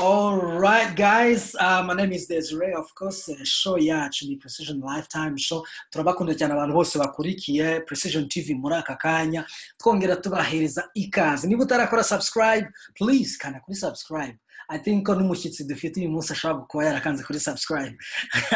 All right, guys. Uh, my name is Desiree. Of course, uh, show yacu ni Precision Lifetime Show. Turabakunda cyane abantu bose bakurikiye Precision TV muri aka kanya. Twongera tubahereza ikaze. Niba utarakora subscribe, please kana kuri subscribe. I think ko n'umushyitsi dufite uyu munsi ashobora kuba yarakanze kuri subscribe.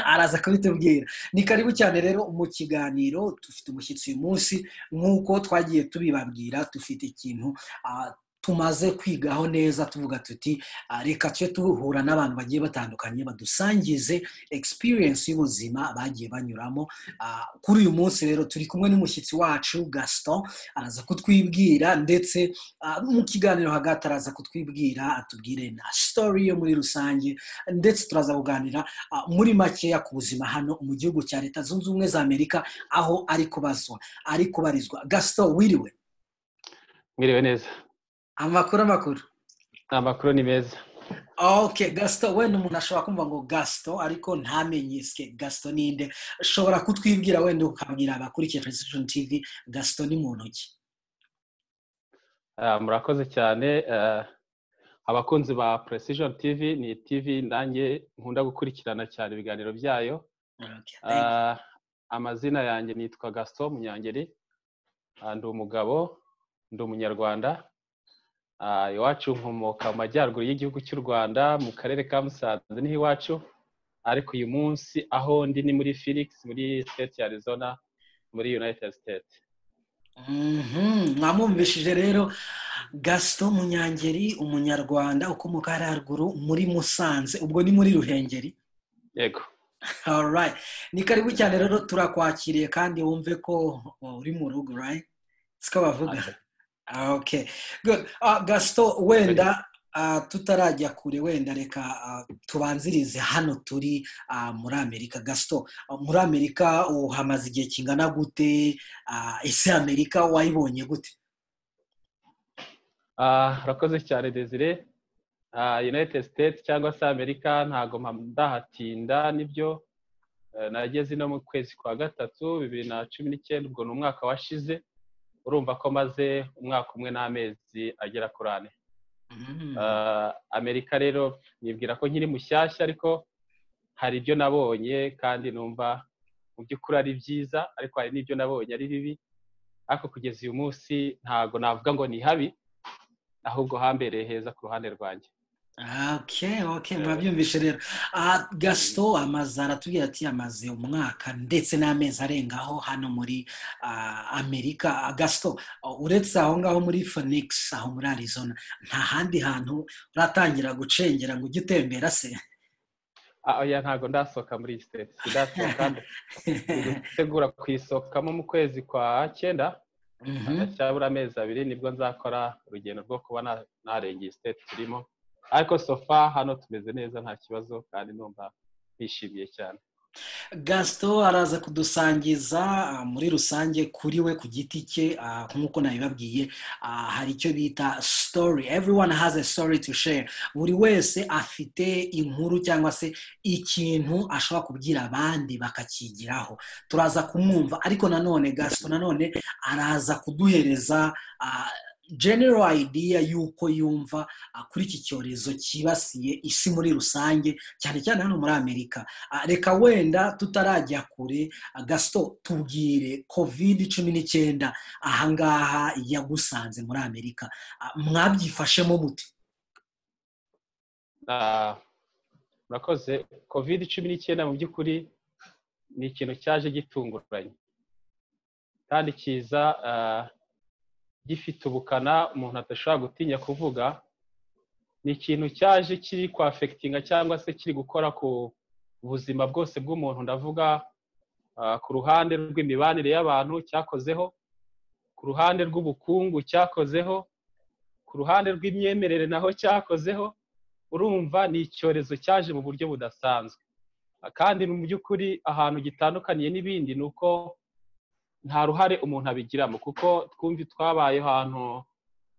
Araza kubitubwira. Ni karibu cyane rero mu kiganiro. Dufite umushyitsi uyu munsi nk'uko twagiye tubibabwira. Dufite ikintu uh, tumaze kwigaho neza tuvuga tuti "Ah, reka tujye duhura n'abantu bagiye batandukanye badusangize experience y'ubuzima bagiye banyuramo Ah, kuri uyu munsi rero turi kumwe n'umushyitsi wacu gaston araza kutwibwira ndetse ah, mu kiganiro hagati araza kutwibwira atubwire na story yo muri rusange ndetse turaza kuganira ah, muri makeya ku buzima hano mu gihugu cya leta zunze ubumwe za amerika aho ari kubazwa ari kubarizwa gaston wiriwe mwiriwe neza amakuru amakuru amakuru ni meza ok gasito wenda umuntu ashobora kumva ngo gasito ariko ntamenye sike gasito ninde ashobora kutwibwira wenda ukabwira abakurikiye precision tv gasito ni muntu ki Ah, murakoze cyane ah, abakunzi ba precision tv ni tv nanjye nkunda gukurikirana cyane ibiganiro byayo Okay, thank you. Ah, amazina yanjye nitwa gaston munyangeri Ah, ndi umugabo ndi umunyarwanda Ah, iwacu nkomoka mu majyaruguru y'igihugu cy'u rwanda mu karere ka musanze niho iwacu ariko uyu munsi aho ndi ni muri felix muri state ya arizona muri united states Mhm, mwamwumvishije rero gasito munyangeri umunyarwanda ukomoka hariya haruguru muri musanze ubwo ni muri ruhengeri yego Alright. ni karibu cyane rero turakwakiriye kandi wumve ko uri mu rugo right siko bavuga Ah, Okay, good. Ah, Gaston, wenda ah, tutarajya kure wenda reka ah, tubanzirize hano turi ah, muri Amerika. Gaston, ah, muri Amerika uhamaze igihe kingana gute? Ah, Ese Amerika wayibonye gute? Ah, urakoze cyane desire Ah, united states cyangwa se amerika ntago mpa- ndahatinda nibyo Eh, nageze ino mu kwezi kwa gatatu bibiri na cumi n'icyenda ubwo ni umwaka washize urumva ko maze umwaka umwe n'amezi agera kuri ane Mhm. Ah, amerika rero nibwira ko nkiri mushyashya ariko hari ibyo nabonye kandi numva mu by'ukuri ari byiza ariko hari n'ibyo nabonye ari bibi ariko kugeza uyu munsi ntago navuga ngo ni habi ahubwo hambereye heza ku ruhande rwanjye Okay, okay, Yeah. murabyumvishe rero. Ah, Gaston amaze aratubwira ati amaze umwaka ndetse n'amezi arengaho hano muri ah, Amerika. Ah, Gaston, ah, uretse aho ngaho muri Phoenix, aho muri Arizona, nta handi hantu uratangira gucengera ngo ujye utembera se? Ah, oya ntago ndasohoka muri iyi siteti ndasohoka gutegura kuyisohokamo mu kwezi kwa cyenda Mhm. ndacyabura amezi abiri nibwo nzakora urugendo rwo kuba na- narengeye siteti turimo ariko sofa hano tumeze neza nta kibazo kandi numva bishimiye cyane Gaston araza kudusangiza ah, muri rusange kuri we ku giti cye ah, nk'uko nabibabwiye ah, hari icyo bita story everyone has a story to share buri wese afite inkuru cyangwa se ikintu ashobora kubwira abandi bakakigiraho turaza kumwumva ariko nanone Gaston nanone araza kuduhereza ah, general idea y'uko yumva ah, kuri iki cyorezo cyibasiye isi muri rusange cyane cyane hano muri amerika Ah, reka wenda tutarajya kure ah, gasito tubwire covid cumi n'icyenda ahangaha yagusanze muri amerika Ah, mwabyifashemo mute Ah, murakoze covid cumi n'icyenda mu by'ukuri ni ikintu cyaje gitunguranye kandi kiza ah, gifite ubukana umuntu adashobora gutinya kuvuga ni ikintu cyaje kiri kwafekitinga cyangwa se kiri gukora ku buzima bwose bw'umuntu ndavuga ah, ku ruhande rw'imibanire y'abantu cyakozeho ku ruhande rw'ubukungu cyakozeho ku ruhande rw'imyemerere naho cyakozeho urumva ni icyorezo cyaje mu buryo budasanzwe Ah, kandi mu by'ukuri ahantu gitandukaniye n'ibindi ni uko nta ruhare umuntu abigiramo kuko twumvi twabaye ahantu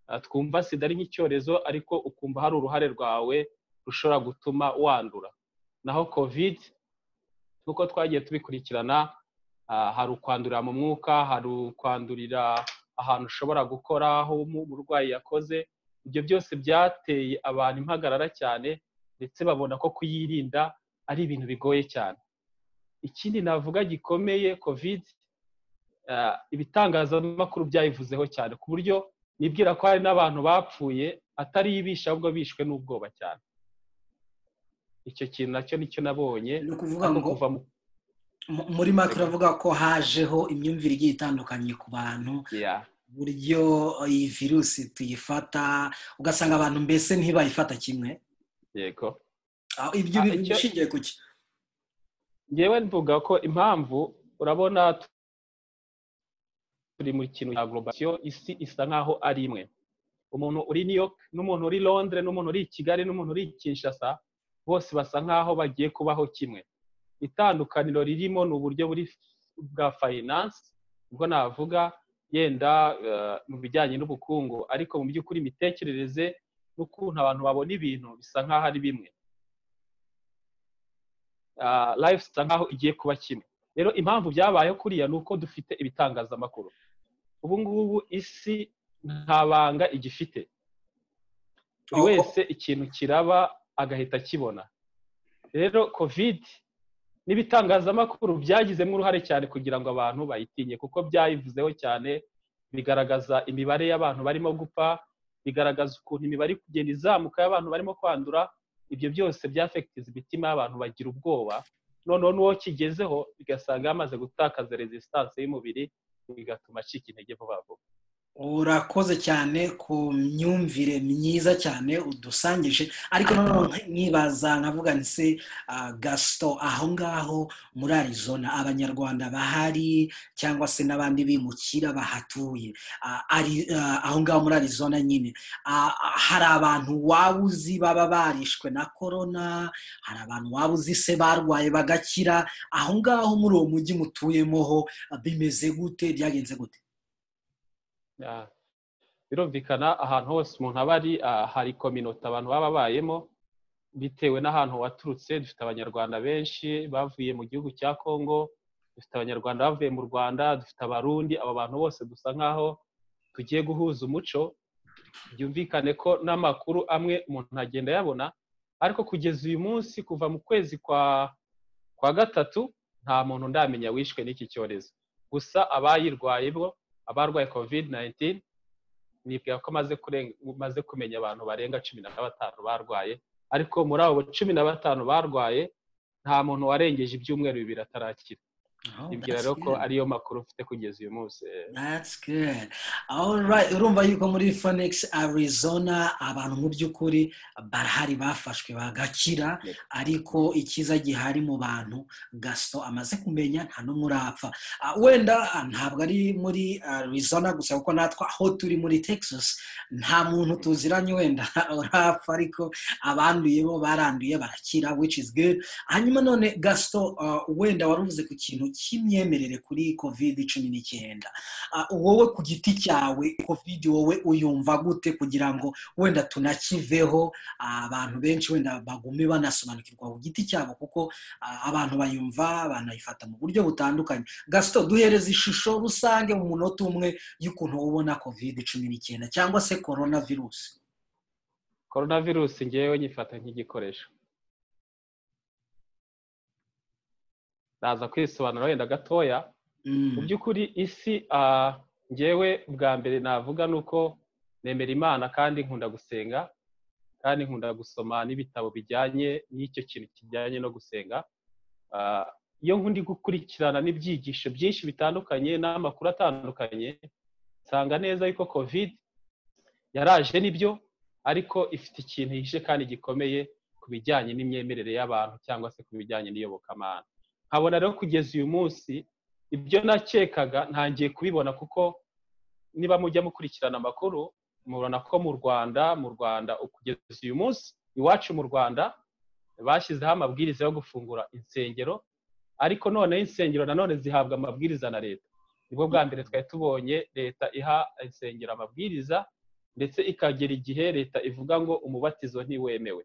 ah, twumva sida ari nk'icyorezo ariko ukumva hari uruhare rwawe rushobora gutuma wandura naho covid nk'uko twagiye tubikurikirana ah, hari ukwandurira mu mwuka hari ukwandurira ahantu ushobora gukora aho umu- umurwayi yakoze ibyo byose byateye abantu impagarara cyane ndetse babona ko kuyirinda ari ibintu bigoye cyane ikindi navuga gikomeye kovide ibitangazamakuru byayivuzeho cyane ku buryo nibwira ko hari n'abantu bapfuye atari ibisha ahubwo bishwe n'ubwoba cyane icyo kintu nacyo nicyo nabonye ni ukuvuga ngo muri make uravuga ko hajeho imyumvire igiye itandukanye ku bantu uburyo iyi virusi tuyifata ugasanga abantu mbese ntibayifata kimwe yego ibyo bintu bishingiye ku cyo ngewe mvuga ko impamvu urabona turi mu kintu cya globasiyo isi isa nk'aho ari imwe umuntu uri new york n'umuntu uri londres n'umuntu uri kigali n'umuntu uri kinshasa bose basa nk'aho bagiye kubaho kimwe itandukaniro ririmo ni uburyo bwa fayinansi ubwo navuga yenda mu bijyanye n'ubukungu ariko mu by'ukuri imitekerereze n'ukuntu abantu babona ibintu bisa nk'aho ari bimwe life isa nk'aho igiye kuba kimwe rero impamvu byabayeho kuriya ni uko dufite ibitangazamakuru ubu ngubu isi nta banga igifite buri wese ikintu kiraba agahita akibona rero kovide n'ibitangazamakuru byagizemo uruhare cyane kugira ngo abantu bayitinye kuko byayivuzeho cyane bigaragaza imibare y'abantu barimo gupfa bigaragaza ukuntu imibare kugenda izamuka y'abantu barimo kwandura ibyo byose byafekitiza imitima y'abantu bagira ubwoba noneho n'uwo kigezeho bigasanga yamaze gutakaza rezistansi y'umubiri bigatuma acika intege vuba vuba urakoze cyane ku myumvire myiza cyane udusangije ariko noneho nkibaza nkavuga se gasito aho ngaho muri arizona abanyarwanda bahari cyangwa se n'abandi bimukira bahatuye aho ngaho muri arizona nyine hari abantu waba uzi baba barishwe na korona hari abantu waba uzi se barwaye bagakira aho ngaho muri uwo mujyi mutuyemo ho bimeze gute byagenze gute birumvikana ahantu hose umuntu aba ari hari kominota abantu baba babayemo bitewe n'ahantu waturutse dufite abanyarwanda benshi bavuye mu gihugu cya kongo dufite abanyarwanda bavuye mu rwanda dufite abarundi aba bantu bose dusa nk'aho tugiye guhuza umuco byumvikane ko n'amakuru amwe umuntu agenda ayabona ariko kugeza uyu munsi kuva mu kwezi kwa kwa gatatu nta muntu ndamenya wishwe n'iki cyorezo gusa abayirwaye bo abarwaye covid 19 nibwira ko maze kumenya abantu barenga cumi na batanu barwaye ariko muri abo cumi na batanu barwaye nta muntu warengeje ibyumweru bibiri atarakira nibwira rero ko ariyo makuru ufite kugeza uyu munsi urumva yuko muri phoenix arizona abantu mu by'ukuri barahari bafashwe bagakira ariko icyiza gihari mu bantu gasito amaze kumenya nta n'umwe urapfa wenda ntabwo ari muri arizona gusa kuko natwe aho turi muri texas nta muntu tuziranye wenda urapfa ariko abanduye bo baranduye barakira which is good hanyuma none gasito wenda wari uvuze ku kintu cy'imyemerere kuri covid cumi n'icyenda wowe ku giti cyawe covid wowe uyumva gute kugira ngo wenda tunakiveho abantu benshi wenda bagume banasobanukirwa ku giti cyabo kuko abantu bayumva banayifata mu buryo butandukanye gasito duhereza ishusho rusange mu munota umwe y'ukuntu ubona covid cumi n'icyenda cyangwa se korona virusi korona virusi ngewe nyifata nk'igikoresho naza kwisobanura wenda gatoya mu by'ukuri isi ngewe bwa mbere navuga ni uko nemera imana kandi nkunda gusenga kandi nkunda gusoma n'ibitabo bijyanye n'icyo kintu kijyanye no gusenga iyo nkundi gukurikirana n'ibyigisho byinshi bitandukanye n'amakuru atandukanye nsanga neza yuko covid yaraje nibyo ariko ifite ikintu yihishe kandi gikomeye ku bijyanye n'imyemerere y'abantu cyangwa se ku bijyanye n'iyobokamana nkabona rero kugeza uyu munsi ibyo nakekaga ntangiye kubibona kuko niba mujya mukurikirana amakuru mubona ko mu rwanda mu rwanda kugeza uyu munsi iwacu mu rwanda bashyizeho amabwiriza yo gufungura insengero ariko noneho insengero nanone zihabwa amabwiriza na leta nibwo bwa mbere twari tubonye leta iha insengero amabwiriza ndetse ikagera igihe leta ivuga ngo umubatizo ntiwemewe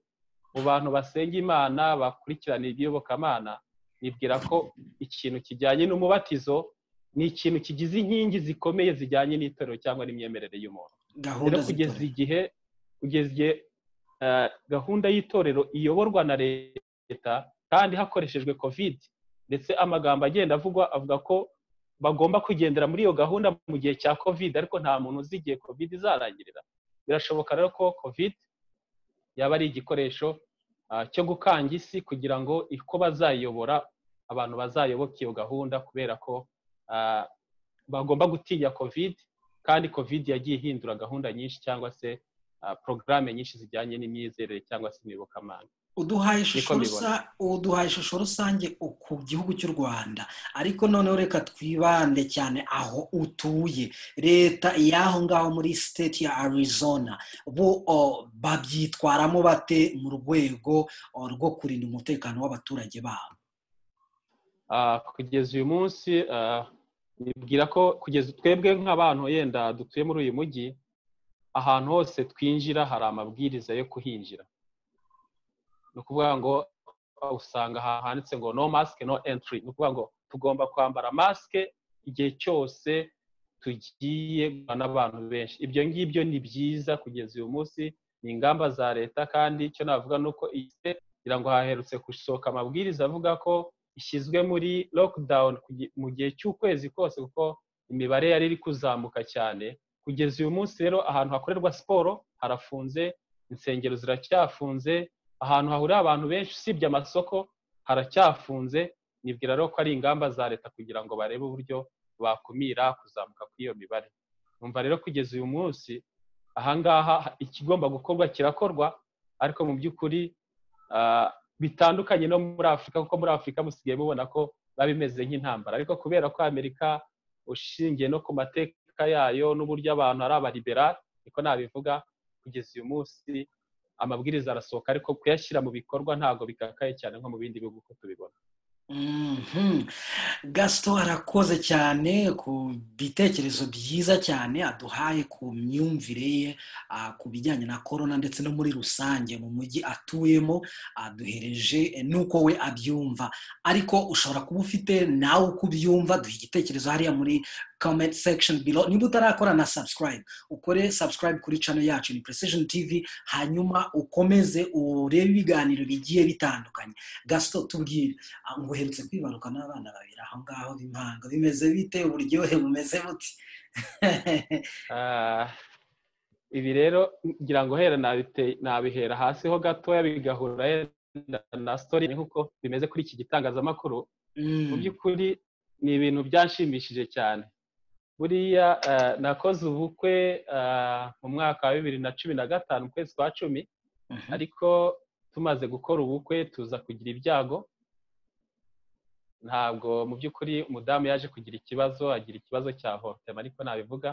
mu bantu basenga imana bakurikirana iby'iyobokamana bibwira ko ikintu kijyanye n'umubatizo ni ikintu kigize inkingi zikomeye zijyanye n'itorero cyangwa n'imyemerere y'umuntu rero kugeza igihe kugeza igihe gahunda y'itorero iyoborwa na leta kandi hakoreshejwe kovide ndetse amagambo agenda avugwa avuga ko bagomba kugendera muri iyo gahunda mu gihe cya kovide ariko nta muntu uzi igihe kovide izarangirira birashoboka rero ko kovide yaba ari igikoresho cyo gukanga isi kugira ngo uko bazayobora abantu bazayoboke iyo gahunda kubera ko bagomba gutinya kovide kandi kovide yagiye ihindura gahunda nyinshi cyangwa se porogaramu nyinshi zijyanye n'imyizerere cyangwa se imiyobokamana uduhaye ishusho rusange ku gihugu cy'u rwanda ariko noneho reka twibande cyane aho utuye leta y'aho ngaho muri siteti ya arizona bo babyitwaramo bate mu rwego rwo kurinda umutekano w'abaturage babo kugeza uyu munsi nibwira ko kugeza twebwe nk'abantu yenda dutuye muri uyu mujyi ahantu hose twinjira hari amabwiriza yo kuhinjira ni ukuvuga ngo usanga handitse ngo no masike no entry ni ukuvuga ngo tugomba kwambara masike igihe cyose tugiye n'abantu benshi ibyo ngibyo ni byiza kugeza uyu munsi ni ingamba za leta kandi icyo navuga ni uko kugira ngo haherutse gusohoka amabwiriza avuga ko ishyizwe muri lockdown mu gihe cy'ukwezi kose kuko imibare yari iri kuzamuka cyane kugeza uyu munsi rero ahantu hakorerwa siporo harafunze insengero ziracyafunze ahantu hahurira abantu benshi usibye amasoko haracyafunze nibwira rero ko ari ingamba za leta kugira ngo barebe uburyo bakumira kuzamuka kw'iyo mibare numva rero kugeza uyu munsi ahangaha ikigomba gukorwa kirakorwa ariko mu by'ukuri bitandukanye no muri afurika kuko muri afurika musigaye mubona ko biba bimeze nk'intambara ariko kubera ko amerika ushingiye no ku mateka yayo n'uburyo abantu ari abaliberari niko nabivuga kugeza uyu munsi amabwiriza arasohoka ariko kuyashyira mu bikorwa ntabwo bikakaye cyane nko mu bindi bihugu uko tubibona gasito arakoze cyane ku bitekerezo byiza cyane aduhaye ku myumvire ye ku bijyanye na korona ndetse no muri rusange mu mujyi atuyemo aduhereje n'uko we abyumva ariko ushobora kuba ufite nawe uko ubyumva duha igitekerezo hariya muri comment section below niba utarakora na subscribe ukore subscribe kuri channel yacu ni precision tv hanyuma ukomeze urebe ibiganiro bigiye bitandukanye gasito tubwire ngo uherutse kwibaruka n'abana babiri aho ngaho b'impanga bimeze bite uburyohe bumeze buti ibi rero ngira ngo hera nabihera hasi ho gatoya bigahura na story nk'uko bimeze kuri iki gitangazamakuru mu by'ukuri ni ibintu byanshimishije cyane buriya nakoze ubukwe mu mwaka wa bibiri na cumi na gatanu ukwezi kwa cumi ariko tumaze gukora ubukwe tuza kugira ibyago ntabwo mu by'ukuri umudamu yaje kugira ikibazo agira ikibazo cya hotema ariko nabivuga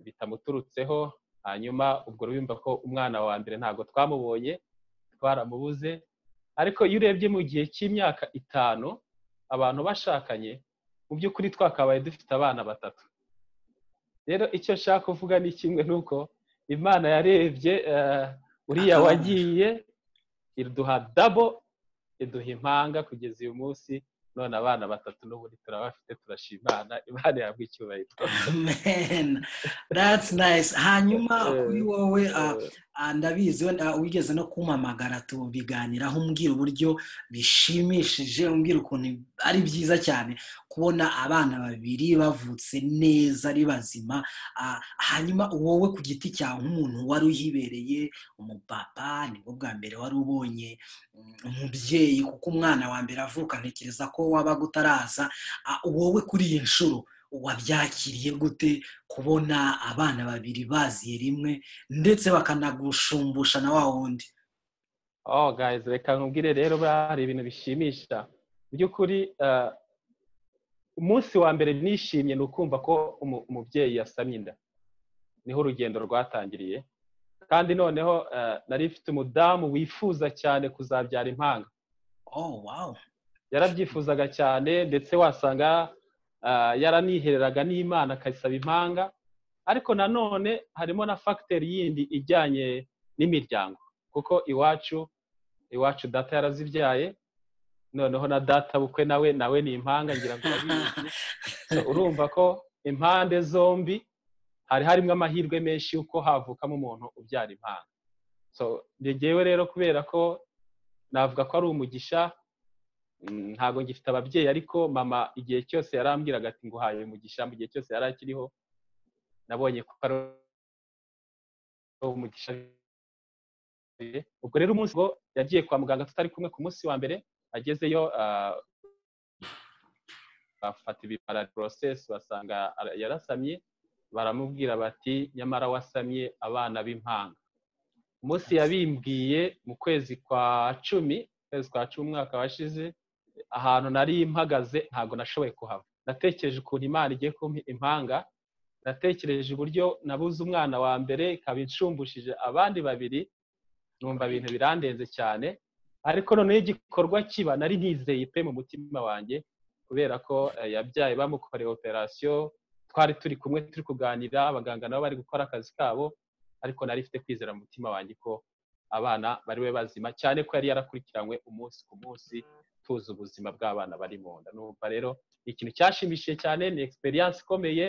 bitamuturutseho hanyuma ubwo rubimba ko umwana wa mbere ntabwo twamubonye twaramubuze ariko iyo urebye mu gihe cy'imyaka itanu abantu bashakanye mu by'ukuri twakabaye dufite abana batatu rero icyo nshaka kuvuga ni kimwe nuko imana yarebye uriya wagiye iduha dabo iduha impanga kugeza uyu munsi none abana batatu n'ubundi turabafite turashimana imana yabwa icyubahiro that's nice hanyuma kuri wowe ndabizi wigeze no kumpamagara tubiganiraho umbwira uburyo bishimishije umbwira ukuntu ari byiza cyane kubona abana babiri bavutse neza ari bazima hanyuma wowe ku giti cyawe nk'umuntu wari uhibereye umupapa nibwo bwa mbere wari ubonye umubyeyi kuko umwana wa mbere avuka ntekereza ko wabaga utaraza wowe kuri iyi nshuro wabyakiriye gute kubona abana babiri baziye rimwe ndetse bakanagushumbusha na wa wundi oh gayizi reka nkubwire rero hari ibintu bishimisha mu by'ukuri umunsi wa mbere nishimye ni ukumva ko umubyeyi yasamye inda niho urugendo rwatangiriye kandi noneho nari ifite umudamu wifuza cyane kuzabyara impanga yarabyifuzaga cyane ndetse wasanga yaranihereraga n'imana akayisaba impanga ariko nanone harimo na fagiteri yindi ijyanye n'imiryango kuko iwacu iwacu data yarazibyaye noneho na data bukwe nawe nawe ni impanga ngira ngo urabizi urumva ko impande zombi hari harimo amahirwe menshi y'uko havukamo umuntu ubyara impanga ngewe rero kubera ko navuga ko ari umugisha ntabwo ngifite ababyeyi ariko mama igihe cyose yarambwiraga ati nguhaye umugisha mu gihe cyose yari akiriho nabonye ko ari umugisha ubwo rero umunsi ngo yagiye kwa muganga tutari kumwe ku munsi wa mbere agezeyo bafata ibipara porosesi basanga yarasamye baramubwira bati nyamara wasamye abana b'impanga umunsi yabimbwiye mu kwezi kwa cumi ukwezi kwa cumi umwaka washize ahantu nari mpagaze ntabwo nashoboye kuhava natekereje ukuntu imana igiye kumpa impanga natekereje uburyo nabuze umwana wa mbere ikaba incumbushije abandi babiri numva ibintu birandenze cyane ariko noneho igikorwa kiba nari nizeye pe mu mutima wanjye kubera ko yabyaye bamukoreye operasiyo twari turi kumwe turi kuganira abaganga nabo bari gukora akazi kabo ariko nari ifite kwizera mu mutima wanjye ko abana bari we bazima cyane ko yari yarakurikiranywe umunsi ku munsi tuzi ubuzima bw'abana bari mu nda numva rero ikintu cyashimishije cyane ni egisperiyanse ikomeye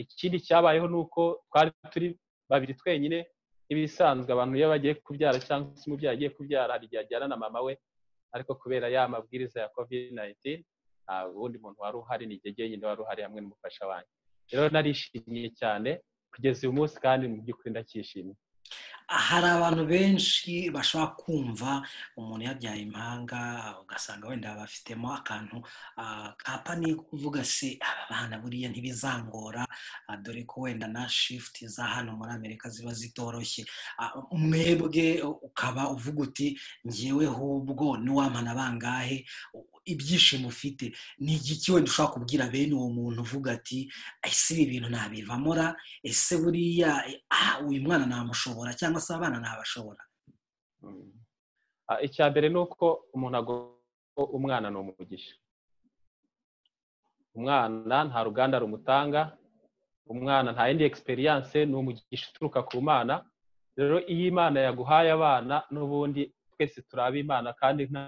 ikindi cyabayeho ni uko twari turi babiri twenyine nk'ibisanzwe abantu iyo bagiye kubyara cyangwa se umubyeyi agiye kubyara hari igihe ajyana na mama we ariko kubera ya mabwiriza ya covid nayitini nta wundi muntu wari uhari ni igihe nyine wari uhari hamwe n'umufasha wanjye rero narishimye cyane kugeza uyu munsi kandi mu by'ukuri ndacyishimiye hari abantu benshi bashobora kumva umuntu yabyaye impanga ugasanga wenda bafitemo akantu kapa ni kuvuga se aba bana buriya ntibizangora dore ko wenda na shifuti za hano muri amerika ziba zitoroshye umwebwe ukaba uvuga uti ngeweho ubwo n'iwamana bangahe ibyishimo ufite ni igiki wenda ushobora kubwira bene uwo muntu uvuga ati ese ibi bintu ntabivamora ese buriya uyu mwana namushobora cyangwa se abana ntabashobora icya mbere ni uko umuntu agomba umwana ni umugisha umwana nta ruganda rumutanga umwana nta yindi egisperiyanse ni umugisha uturuka ku mana rero iyo imana yaguhaye abana n'ubundi twese turabe imana kandi nta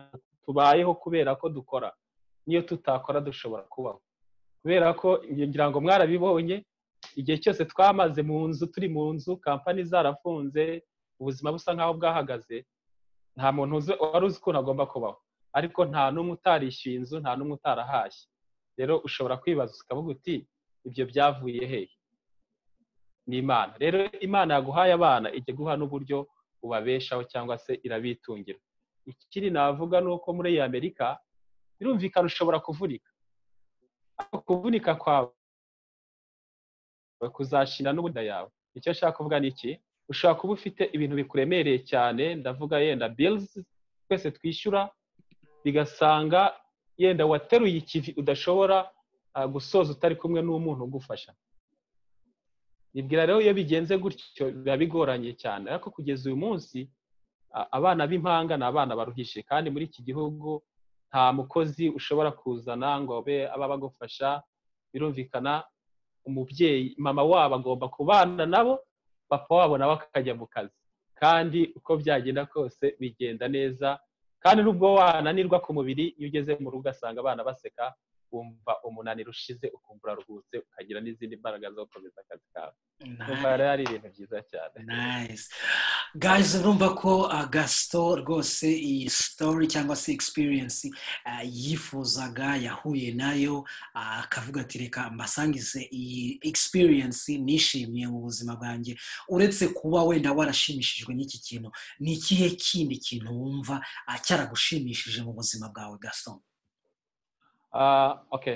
tubayeho kubera ko dukora niyo tutakora dushobora kubaho kubera ko ngira ngo mwarabibonye igihe cyose twamaze mu nzu turi mu nzu kampani zarafunze ubuzima busa nk'aho bwahagaze nta muntu wari uzi ukuntu agomba kubaho ariko nta n'umwe utarishyuye inzu nta n'umwe utarahashye rero ushobora kwibaza ukavuga uti ibyo byavuye hehe ni imana rero imana yaguhaye abana ijya guha n'uburyo ubabeshaho cyangwa se irabitungira ikiri navuga ni uko muri iyi amerika birumvikana ushobora kuvunika ariko kuvunika kwawe kuzashira n'ubuda yawe icyo nshaka kuvuga ni iki ushobora kuba ufite ibintu bikuremereye cyane ndavuga yenda bilizi twese twishyura bigasanga yenda wateruye ikivi udashobora gusoza utari kumwe n'umuntu ugufasha nibwira rero iyo bigenze gutyo biba bigoranye cyane ariko kugeza uyu munsi abana b'impanga ni abana baruhishije kandi muri iki gihugu nta mukozi ushobora kuzana ngo abe aba bagufasha birumvikana umubyeyi mama wabo agomba kubana nabo papa wabo nawe akajya mu kazi kandi uko byagenda kose bigenda neza kandi n'ubwo wananirwa ku mubiri iyo ugeze mu rugo ugasanga abana baseka wumva umunaniro ushize ukumva uraruhutse ukagira n'izindi mbaraga zo gukomeza akazi kawe nice. rero ari ibintu byiza cyane nice. guys urumva ko gasito rwose iyi story cyangwa se experience uh, yifuzaga yahuye nayo akavuga uh, ati reka mbasangize iyi experience nishimiye mu buzima bwanjye uretse kuba wenda warashimishijwe n'iki kintu ni ikihe kindi kintu wumva uh, cyaragushimishije mu buzima bwawe gasito ok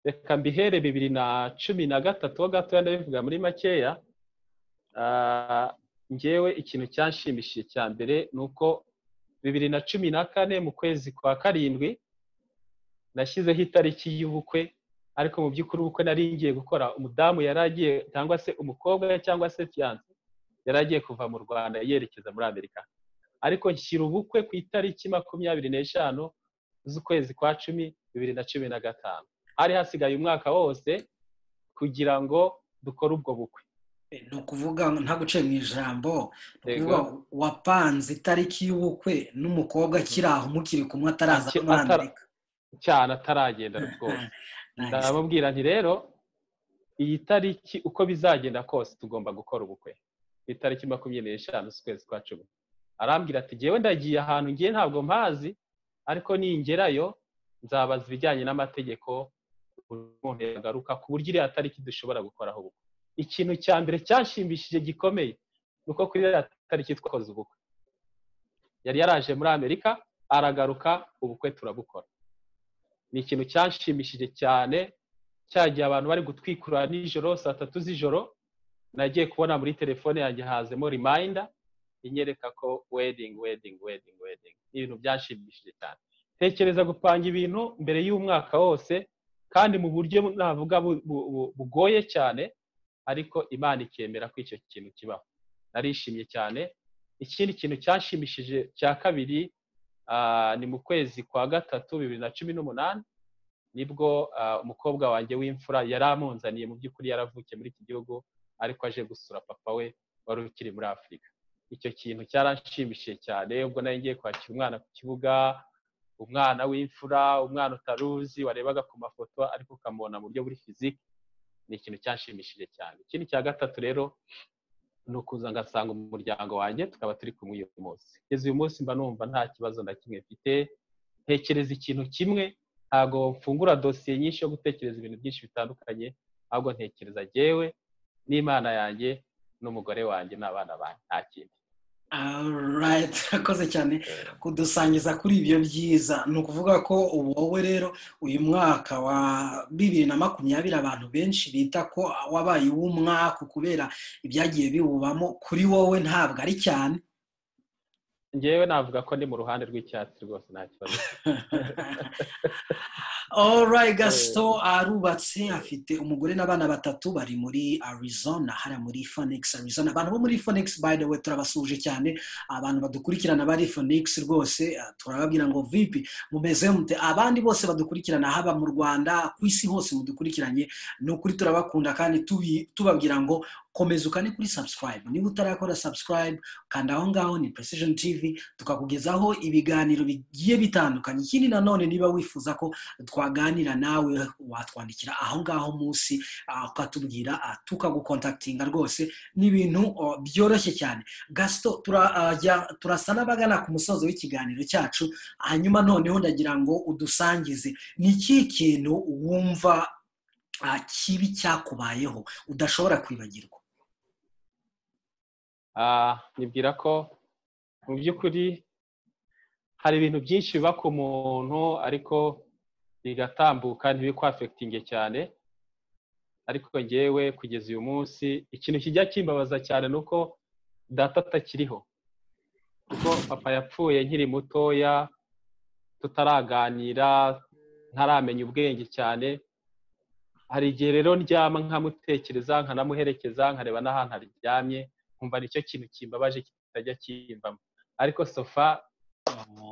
reka mbihere bibiri na cumi na gatatu ho gatoya ndabivuga muri makeya ngewe ikintu cyanshimishije cya mbere ni uko bibiri na cumi na kane mu kwezi kwa karindwi nashyizeho itariki y'ubukwe ariko mu by'ukuri ubukwe nari ngiye gukora umudamu yari agiye cyangwa se umukobwa cyangwa se fiyanse yari agiye kuva mu rwanda yerekeza muri amerika ariko nshyira ubukwe ku itariki makumyabiri n'eshanu z'ukwezi kwa cumi bibiri na cumi na gatanu hari hasigaye umwaka wose kugira ngo dukore ubwo bukwe ni ukuvuga nta guce mu ijambo wapanze itariki y'ubukwe n'umukobwa akiri aho mukiri kumwe ataraza muri amerika cyane ataragenda rwose ndamubwira nti rero iyi tariki uko bizagenda kose tugomba gukora ubukwe itariki makumyabiri n'eshanu z'ukwezi kwa cumi arambwira ati ngewe ndagiye ahantu ngiye ntabwo mpazi ariko ningerayo nzabaza ibijyanye n'amategeko umuntu yagaruka ku buryo iriya tariki dushobora gukoraho ubukwe ikintu cya mbere cyashimbishije gikomeye ni uko kuri iriya tariki twakoze ubukwe yari yaraje muri amerika aragaruka ubukwe turabukora ni ikintu cyanshimishije cyane cyagiye abantu bari gutwikura nijoro saa tatu z'ijoro nagiye kubona muri telefone yanjye hazemo rimayinda inyereka ko wedingi wedingi wedingi wedingi ni ibintu byashimishije cyane tekereza gupanga ibintu mbere y'umwaka wose kandi mu buryo navuga bugoye cyane ariko imana ikemera ko icyo kintu kibaho narishimye cyane ikindi kintu cyashimishije cya kabiri ni mu kwezi kwa gatatu bibiri na cumi n'umunani nibwo umukobwa wanjye w'imfura yari amunzaniye mu by'ukuri yaravukiye muri iki gihugu ariko aje gusura papa we wari ukiri muri afurika icyo kintu cyarashimishije cyane ubwo nawe ngiye kwakira umwana ku kibuga umwana w'imfura umwana utaruzi warebaga ku mafoto ariko ukamubona mu buryo buri fiziki ni ikintu cyashimishije cyane ikindi cya gatatu rero ni ukuza ngasanga umuryango wanjye tukaba turi kumwe uyu munsi kugeza uyu munsi mba numva nta kibazo na kimwe mfite ntekereza ikintu kimwe ntabwo mfungura dosiye nyinshi yo gutekereza ibintu byinshi bitandukanye ahubwo ntekereza yewe n'imana yanjye n'umugore wanjye n'abana banjye nta kindi rayiti urakoze cyane kudusangiza kuri ibyo byiza ni ukuvuga ko ubu wowe rero uyu mwaka wa bibiri na makumyabiri abantu benshi bita ko wabaye uw'umwaka kubera ibyagiye biwubamo kuri wowe ntabwo ari cyane ngewe navuga ko ndi mu ruhande rw'icyatsi rwose nta kibazo orayi gasito arubatse afite umugore n'abana batatu bari muri arizona hariya muri fonegisi arizona abantu bo muri fonegisi bayi we turabasuhuje cyane abantu badukurikirana bari fonegisi rwose turababwira ngo vipi mumeze mute abandi bose badukurikirana haba mu rwanda ku isi hose mudukurikiranye ni ukuri turabakunda kandi tubabwira ngo komeza ukane kuri subscribe niba utarakora subscribe kanda aho ngaho ni precision tv tukakugezaho ibiganiro bigiye bitandukanye ikindi nanone niba wifuza ko twaganira nawe watwandikira aho ngaho munsi ukatubwira tukagukontakitinga rwose ni ibintu byoroshye cyane gasito turasa n'abagana ku musozo w'ikiganiro cyacu hanyuma noneho ndagira ngo udusangize ni iki kintu wumva kibi cyakubayeho udashobora kwibagirwa nibwira ko mu by'ukuri hari ibintu byinshi biba ku muntu ariko bigatambuka ntibikwafitinge cyane ariko ngewe kugeza uyu munsi ikintu kijya kimbabaza cyane ni uko data atakiriho kuko papa yapfuye nkiri mutoya tutaraganira ntaramenya ubwenge cyane hari igihe rero ndyama nkamutekereza nkanamuherekeza nkareba n'ahantu aryamye nkumva nicyo kintu kimbabaje kitajya kimvamo ariko sofa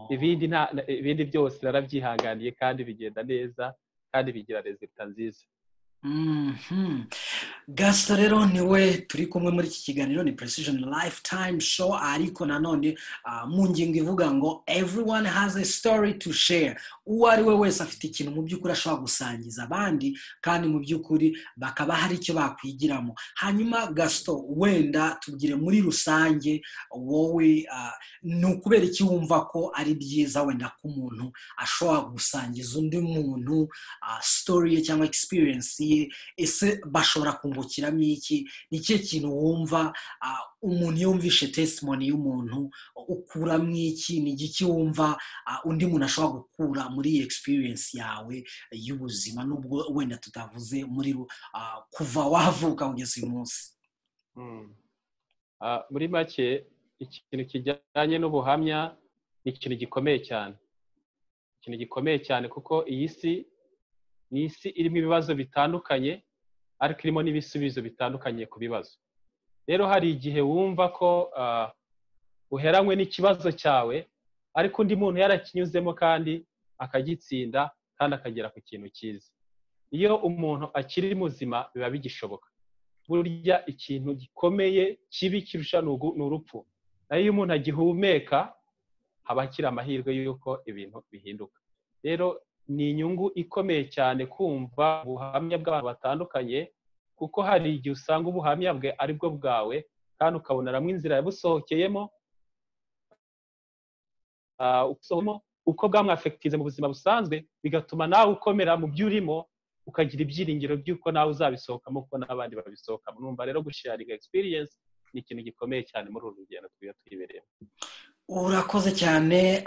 ibindi byose narabyihanganiye kandi bigenda neza kandi bigira rezita nziza gasito rero niwe turi kumwe muri iki kiganiro ni precision lifetime show ariko nanone mu ngingo ivuga ngo everyone has a story to share uwo ari we wese afite ikintu mu by'ukuri ashobora gusangiza abandi kandi mu by'ukuri bakaba hari icyo bakwigiramo hanyuma gasito wenda tubwire muri rusange wowe ni ukubera iki wumva ko ari byiza wenda ko umuntu ashobora gusangiza undi muntu story ye cyangwa experience ye ese bashobora kungukiramo iki ni ikihe kintu wumva umuntu yumvishe tesimoni y'umuntu ukuramo iki ni igiki wumva undi muntu ashobora gukura muri iyi experience yawe y'ubuzima n'ubwo wenda tutavuze muri kuva wavuka kugeza uyu munsi muri make ikintu kijyanye n'ubuhamya ni ikintu gikomeye cyane ikintu gikomeye cyane kuko iyi si ni isi irimo ibibazo bitandukanye ariko irimo n'ibisubizo bitandukanye ku bibazo rero hari igihe wumva ko uheranywe n'ikibazo cyawe ariko undi muntu yarakinyuzemo kandi akagitsinda kandi akagera ku kintu cyiza iyo umuntu akiri muzima biba bigishoboka burya ikintu gikomeye kibi kirusha ni urupfu nayo iyo umuntu agihumeka haba akiri amahirwe y'uko ibintu bihinduka rero ni inyungu ikomeye cyane kumva ubuhamya bw'abantu batandukanye kuko hari igihe usanga ubuhamya bwe ari bwo bwawe kandi ukabona inzira yabusohokeyemo usohomo uko bwamwafekitiza mu buzima busanzwe bigatuma nawe ukomera mu byo urimo ukagira ibyiringiro by'uko nawe uzabisohokamo uko n'abandi babisohokamo numva rero gusharinga experience ni ikintu gikomeye cyane muri uru rugendo twiga twibereyemo urakoze cyane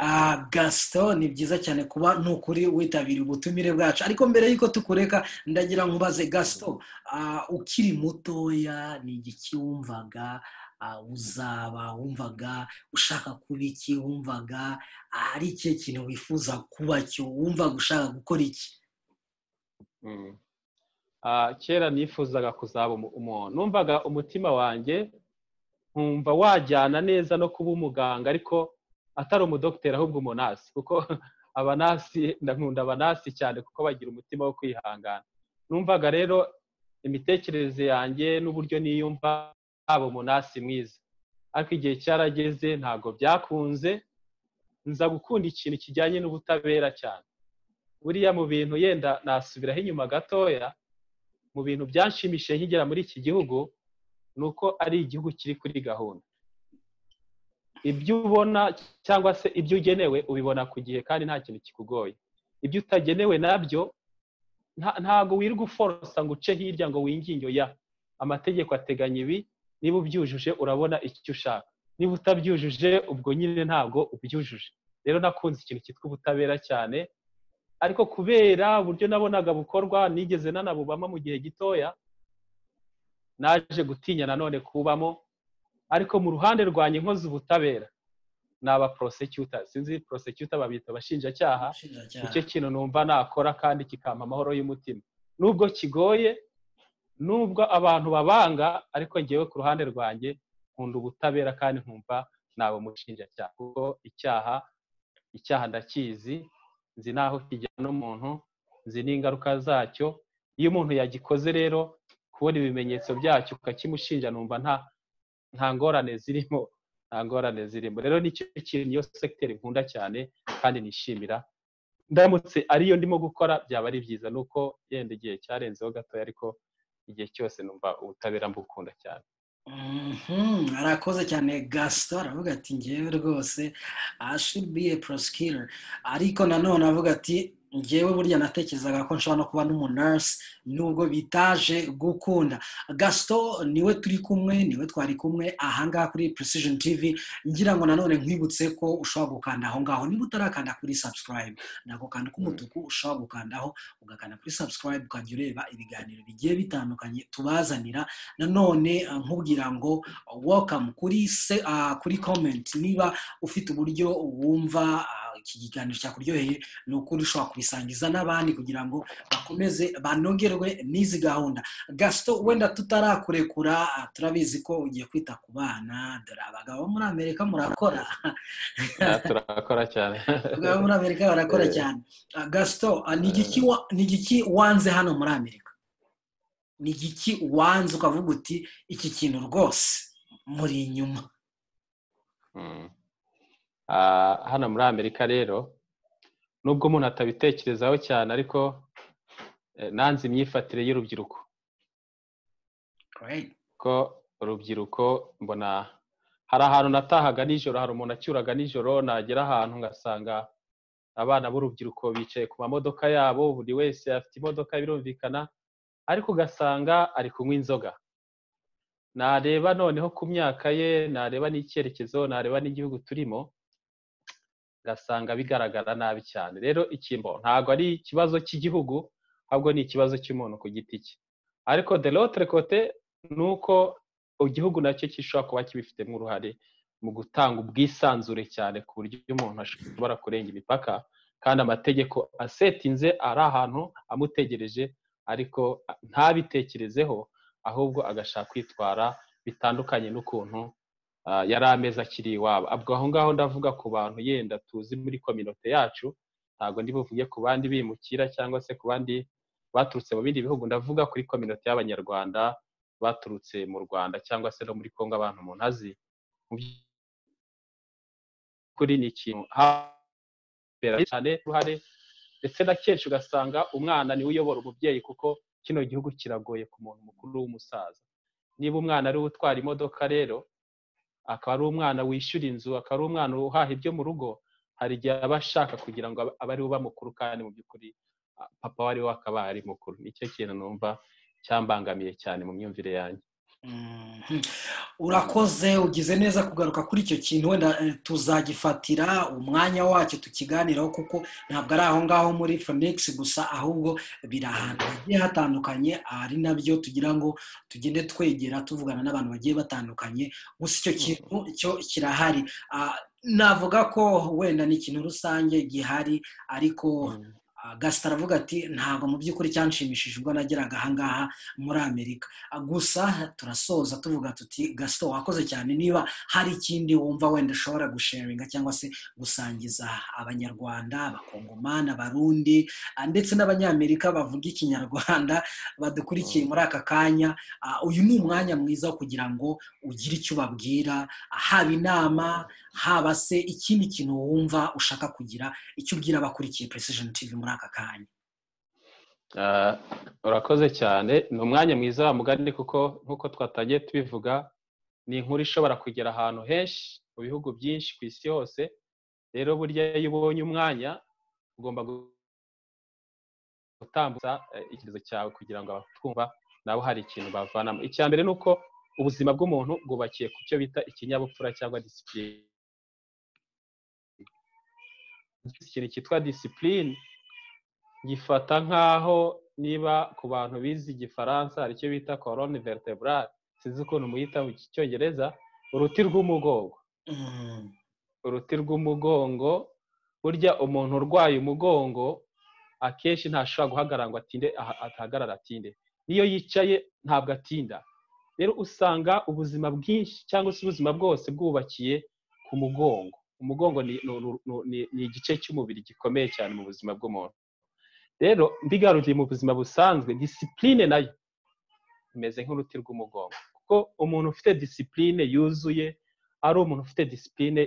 gasito ni byiza cyane kuba ni ukuri witabira ubutumire bwacu ariko mbere y'uko tukureka ndagira nkubaze gasito ukiri mutoya ni igiki wumvaga uzaba wumvaga ushaka kuba iki wumvaga ari ikihe kintu wifuza kuba cyo wumvaga ushaka gukora iki kera nifuzaga kuzaba umuntu numvaga umutima wanjye nkumva wajyana neza no kuba umuganga ariko atari umudogiteri ahubwo umunasi kuko abanasi ndakunda abanasi cyane kuko bagira umutima wo kwihangana numvaga rero imitekerereze yanjye n'uburyo niyumva haba umunasi mwiza ariko igihe cyarageze ntabwo byakunze nza gukunda ikintu kijyanye n'ubutabera cyane buriya mu bintu yenda nasubiraho inyuma gatoya mu bintu byanshimishije nkigera muri iki gihugu ni uko ari igihugu kiri kuri gahunda ibyo ubona cyangwa se ibyo ugenewe ubibona ku gihe kandi nta kintu kikugoye ibyo utagenewe nabyo ntabwo wirirwa uforosa ngo uce hirya ngo winginge ya amategeko ateganya ibi niba ubyujuje urabona icyo ushaka niba utabyujuje ubwo nyine ntabwo ubyujuje rero nakunze ikintu cyitwa ubutabera cyane ariko kubera uburyo nabonaga bukorwa nigeze nanabubamo mu gihe gitoya naje gutinya nanone kubamo ariko mu ruhande rwanjye nkoze ubutabera ni aba prosecutor sinzi prosecutor babita abashinjacyaha nicyo kintu numva nakora kandi kikampa amahoro y'umutima nubwo kigoye nubwo abantu babanga ariko ngewe ku ruhande rwanjye nkunda ubutabera kandi nkumva naba umushinjacyaha kuko icyaha icyaha ndakizi nzi n'aho kijyana umuntu nzi n'ingaruka zacyo iyo umuntu yagikoze rero kubona ibimenyetso byacyo ukakimushinja numva nta nta ngorane zirimo nta ngorane zirimo rero nicyo kintu niyo segiteri nkunda cyane kandi nishimira ndamutse ariyo ndimo gukora byaba ari byiza ni uko yenda igihe cyarenzeho gatoya ariko igihe cyose numva ubutabera mbukunda cyane arakoze cyane gasito aravuga ati ngewe rwose ashibiye porosikira ariko nanone avuga ati ngewe burya natekerezaga ko nshobora no kuba n'umunasi nubwo bitaje gukunda gasito niwe turi kumwe niwe twari kumwe ahangaha kuri precision tv ngira ngo nanone nkwibutse ko ushobora gukanda aho ngaho niba utarakanda kuri subscribe ntabwo kanda k'umutuku ushobora gukandaho ugakanda kuri subscribe ukajya ureba ibiganiro bigiye bitandukanye tubazanira nanone nkubwira ngo welcome kuri se kuri comment niba ufite uburyo wumva iki kiganiro cyakuryoheye ni ukuri ushobora kubisangiza n'abandi kugira ngo bakomeze banogerwe n'izi gahunda gasito wenda tutarakurekura turabizi ko ugiye kwita ku bana dore abagabo muri amerika murakora turakora cyane abagabo muri amerika barakora cyane gasito ni igiki wanze hano muri amerika ni igiki wanze ukavuga uti iki kintu rwose muri inyuma hano muri amerika rero nubwo umuntu atabitekerezaho cyane ariko nanze imyifatire y'urubyiruko ko urubyiruko mbona hari ahantu natahaga nijoro hari umuntu acyuraga nijoro nagera ahantu ngasanga abana b'urubyiruko bicaye ku mamodoka yabo buri wese afite imodoka birumvikana ariko ugasanga ari kunywa inzoga nareba noneho ku myaka ye nareba n'icyerekezo nareba n'igihugu turimo ugasanga bigaragara nabi cyane rero ikimbo ntabwo ari ikibazo cy'igihugu ahubwo ni ikibazo cy'umuntu ku giti cye ariko de lotre kote ni uko igihugu nacyo gishobora kuba kibifitemo uruhare mu gutanga ubwisanzure cyane ku buryo umuntu ashobora kurenga imipaka kandi amategeko asetinze ari ahantu amutegereje ariko ntabitekerezeho ahubwo agashaka kwitwara bitandukanye n'ukuntu yari ameza akiri iwabo abwo aho ngaho ndavuga ku bantu yenda tuzi muri kominote yacu ntabwo ndi buvuge ku bandi bimukira cyangwa se ku bandi baturutse mu bindi bihugu ndavuga kuri kominote y'abanyarwanda baturutse mu rwanda cyangwa se no muri congo abantu umuntu azi kuri ni ikintu cyane uruhare ndetse na kenshi ugasanga umwana niwe uyobora umubyeyi kuko kino gihugu kiragoye ku muntu mukuru w'umusaza niba umwana ari we utwara imodoka rero akaba ari umwana wishyura inzu akaba ari umwana uhaha ibyo mu rugo hari igihe aba ashaka kugira ngo abe ariwe bamukuru kandi mu by'ukuri papa we ariwe akaba ari mukuru nicyo kintu numva cyambangamiye cyane mu myumvire yanjye urakoze ugize neza kugaruka kuri icyo kintu wenda tuzagifatira umwanya wacyo tukiganiraho kuko ntabwo ari aho ngaho muri phoenix gusa ahubwo biri ahantu hagiye hatandukanye ari nabyo tugira ngo tugende twegera tuvugana n'abantu bagiye batandukanye gusa icyo kintu cyo kirahari navuga ko wenda ni ikintu rusange gihari ariko gasita aravuga ati ntabwo mu by'ukuri cyanshimishije ubwo nageraga ahangaha muri amerika gusa turasoza tuvuga tuti gasito wakoze cyane niba hari ikindi wumva wenda ushobora gusharinga cyangwa se gusangiza abanyarwanda abakongomani abarundi ndetse n'abanyamerika bavuga ikinyarwanda badukurikiye muri aka kanya uyu ni umwanya mwiza wo kugira ngo ugire icyo ubabwira haba inama haba se ikindi kintu wumva ushaka kugira icyo ubwira abakurikiye precision tv muri aka kanya urakoze cyane ni umwanya mwiza wa mugani kuko nk'uko twatangiye tubivuga ni inkuru ishobora kugera ahantu henshi mu bihugu byinshi ku isi hose rero burya iyo ubonye umwanya ugomba gutambutsa icyerekezo cyawe kugira ngo abatwumva nabo hari ikintu bavanamo icya mbere ni uko ubuzima bw'umuntu bwubakiye ku cyo bita ikinyabupfura cyangwa disipurine ikintu cyitwa disipurine gifata nk'aho niba ku bantu bize igifaransa hari icyo bita korone vertebrale sinzi ukuntu muyita mu cyongereza uruti rw'umugongo uruti rw'umugongo burya umuntu urwaye umugongo akenshi ntashobora guhagarara ngo atinde atahagarara atinde niyo yicaye ntabwo atinda rero usanga ubuzima bwinshi cyangwa se ubuzima bwose bwubakiye ku mugongo umugongo ni igice cy'umubiri gikomeye cyane mu buzima bw'umuntu rero mbigaruye mu buzima busanzwe disipurine nayo imeze nk'uruti rw'umugongo kuko umuntu ufite disipurine yuzuye ari umuntu ufite disipurine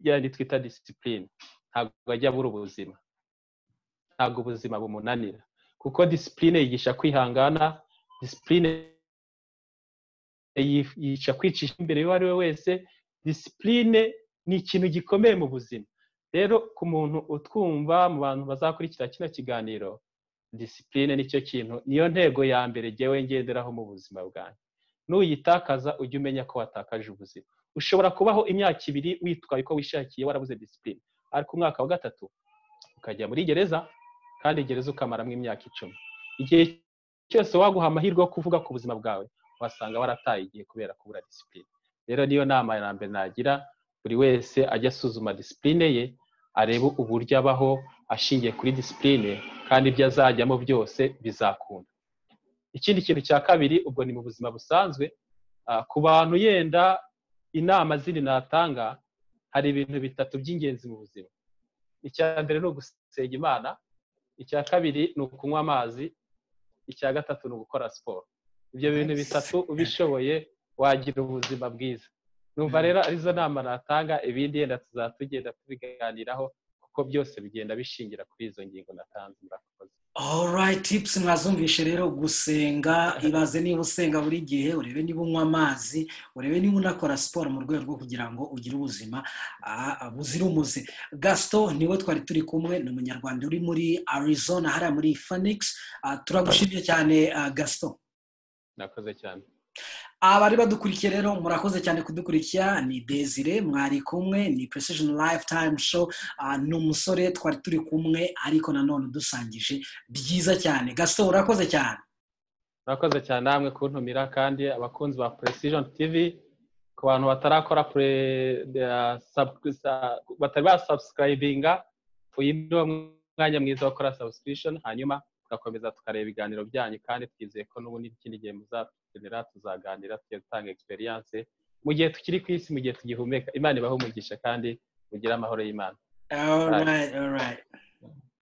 yandi twita disipurine ntabwo ajya abura ubuzima ntabwo ubuzima bumunanira kuko disipurine yigisha kwihangana disipurine yica kwicisha imbere y'uwo ari we wese disipurine ni ikintu gikomeye mu buzima rero ku muntu utwumva mu bantu bazakurikira kino kiganiro disipurine nicyo kintu niyo ntego ya mbere ngewe ngenderaho mu buzima bwanjye nuyitakaza ujye umenya ko watakaje ubuzima ushobora kubaho imyaka ibiri witwaye uko wishakiye warabuze disipurine ariko umwaka wa gatatu ukajya muri gereza kandi gereza ukamaramo imyaka icumi igihe cyose waguha amahirwe yo kuvuga ku buzima bwawe wasanga warataye igihe kubera kubura disipurine rero niyo nama ya mbere nagira buri wese ajya asuzuma disipurine ye arebe uburyo abaho ashingiye kuri disipurine kandi ibyo azajyamo byose bizakunda ikindi kintu cya kabiri ubwo ni mu buzima busanzwe ku bantu yenda inama zindi natanga hari ibintu bitatu by'ingenzi mu buzima icya mbere ni ugusenga imana icya kabiri ni ukunywa amazi icya gatatu ni ugukora siporo ibyo bintu bitatu ubishoboye wagira ubuzima bwiza numva rero arizo nama natanga ibindi yenda tuzatugenda tubiganiraho kuko byose bigenda bishingira kuri izo ngingo natanze murakoze alright tipusi mwazumvishe rero gusenga ibaze niba usenga buri gihe urebe niba unywa amazi urebe niba unakora siporo mu rwego rwo kugira ngo ugire ubuzima buzira umuze gasito niwe twari turi kumwe ni umunyarwanda uri muri arizona hariya muri phoenix turagushimye cyane gasito nakoze cyane abari badukurikiye rero murakoze cyane kudukurikira ni desire mwari kumwe ni precision lifetime show ni umusore twari turi kumwe ariko nanone udusangije byiza cyane gasito urakoze cyane urakoze cyane namwe kuntumira kandi abakunzi ba precision tv ku bantu batarakora batari basabusikayibinga uyu ni wo mwanya mwiza wo gukora sabusikirishoni hanyuma tugakomeza tukareba ibiganiro byanyu kandi twizeye ko n'ubundi n'ikindi gihe muzakenera tuzaganira tugutanga egisperiyanse mu gihe tukiri ku isi mu gihe tugihumeka imana ibaho umugisha kandi ugire amahoro y'imana